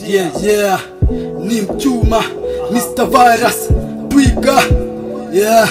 Yeah, yeah, ni mchuma Mr. Virus Twiga Yeah,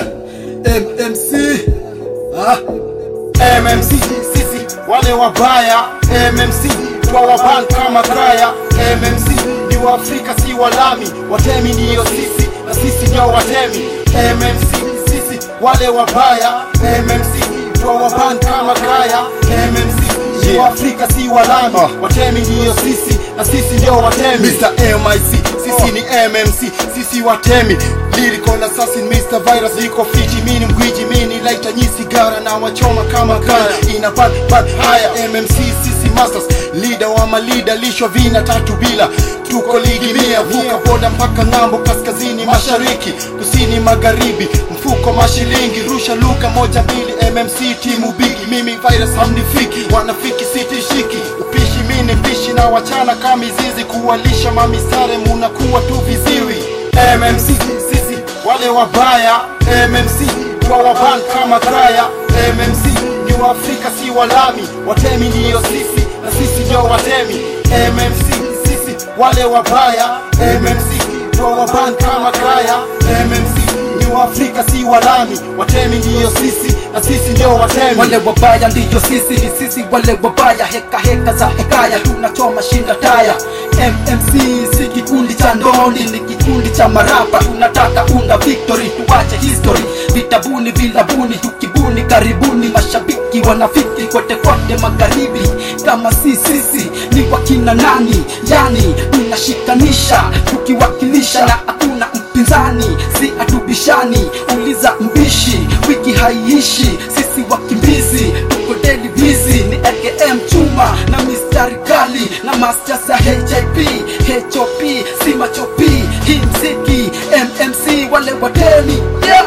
MMC ah. MMC sisi wale wabaya MMC twawaban kama kraya MMC ni waafrika si walami watemi ndiyo sisi na sisi ndio watemi MMC sisi wale wabaya MMC twawaban kama kraya MMC ni waafrika si walami watemi ndiyo sisi na sisi ndio watemi Mr. MIC sisi ni MMC sisi watemi Lyrical assassin Mr. Virus iko fiti mini mgwiji mini laita nyi sigara na wachoma kama kara ina bad bad haya MMC sisi masters leader wa malida lishwa vina tatu bila tuko ligi mia vuka boda mpaka ng'ambo kaskazini mashariki kusini magharibi mfuko mashilingi rusha luka moja mbili MMC timu bigi mimi virus hamnifiki wanafiki sitishiki upishi mini mpishi na wachana kama mizizi kuwalisha mamisare munakuwa tu viziwi MMC sisi wale wabaya MMC twawaban kama kraya MMC ni waafrika si walami watemi ndiyo sisi na sisi ndio watemi MMC sisi wale wabaya MMC twawaban kama kraya MMC ni waafrika si walami watemi ndiyo sisi na sisi ndio watemi Wale wabaya ndiyo sisi, ni sisi wale wabaya, heka heka za hekaya, tunachoma shinda taya. MMC si kikundi cha ndoni, ni kikundi cha marapa, tunataka unda victory, tuache history, vitabuni vilabuni, tukibuni karibuni, mashabiki wanafiki kote kote magharibi, kama si sisi ni wakina nani? Yani tunashikanisha tukiwakilisha, na hakuna mpinzani, si atubishani, uliza mbishi, wiki haiishi, sisi wakimbizi tuko daily busy, ni AKM chuma na mistari kali na masters ya HIP HOP si machopi, hii mziki MMC wale watemi yeah.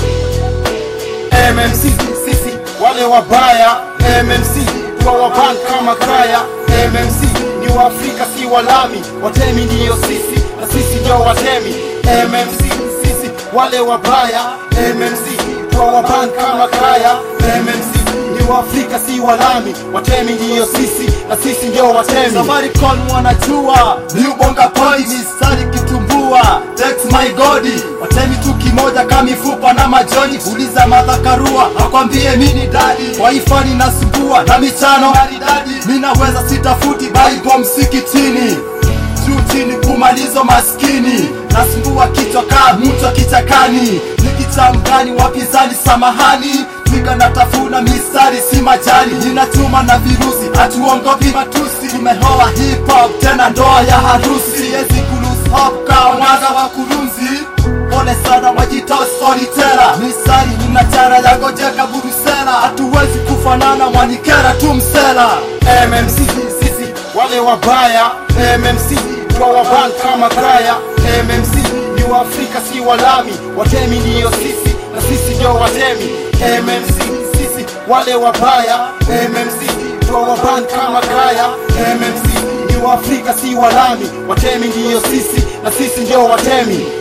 MMC sisi wale wabaya MMC twawaban kama kraya MMC ni waafrika si walami watemi ndiyo sisi na sisi ndio watemi MMC sisi wale wabaya MMC twawaban kama kraya MMC ni waafrika si walami watemi ndiyo sisi na sisi ndio watemi Safaricom wanajua miubonga poi mistari kitumbua Text my godi watemi tu kimoja kama mifupa na majoni uliza madhakarua akwambie mini dadi waifani nasumbua na michano maridadi minaweza sitafuti bible msikitini juu chini kumalizo maskini nasumbua kichwa kaa mtu wa kichakani nikichamgani wapinzani samahani twiga natafuna mistari si majani ninachuma na virusi hatuongopi matusi tumehoa hip hop tena ndoa ya harusi siwezi kulose hop kama mwaza wa kurunzi pole sana wajita storyteller mistari ninachara ya gojeka burusela hatuwezi kufanana mwanikera tu msela MMC sisi wale wabaya MMC twawaban kama kraya MMC ni waafrika si walami watemi ndiyo sisi na sisi ndio watemi MMC sisi wale wabaya MMC twawaban kama kraya MMC ni waafrika si walami watemi ndiyo sisi na sisi ndio watemi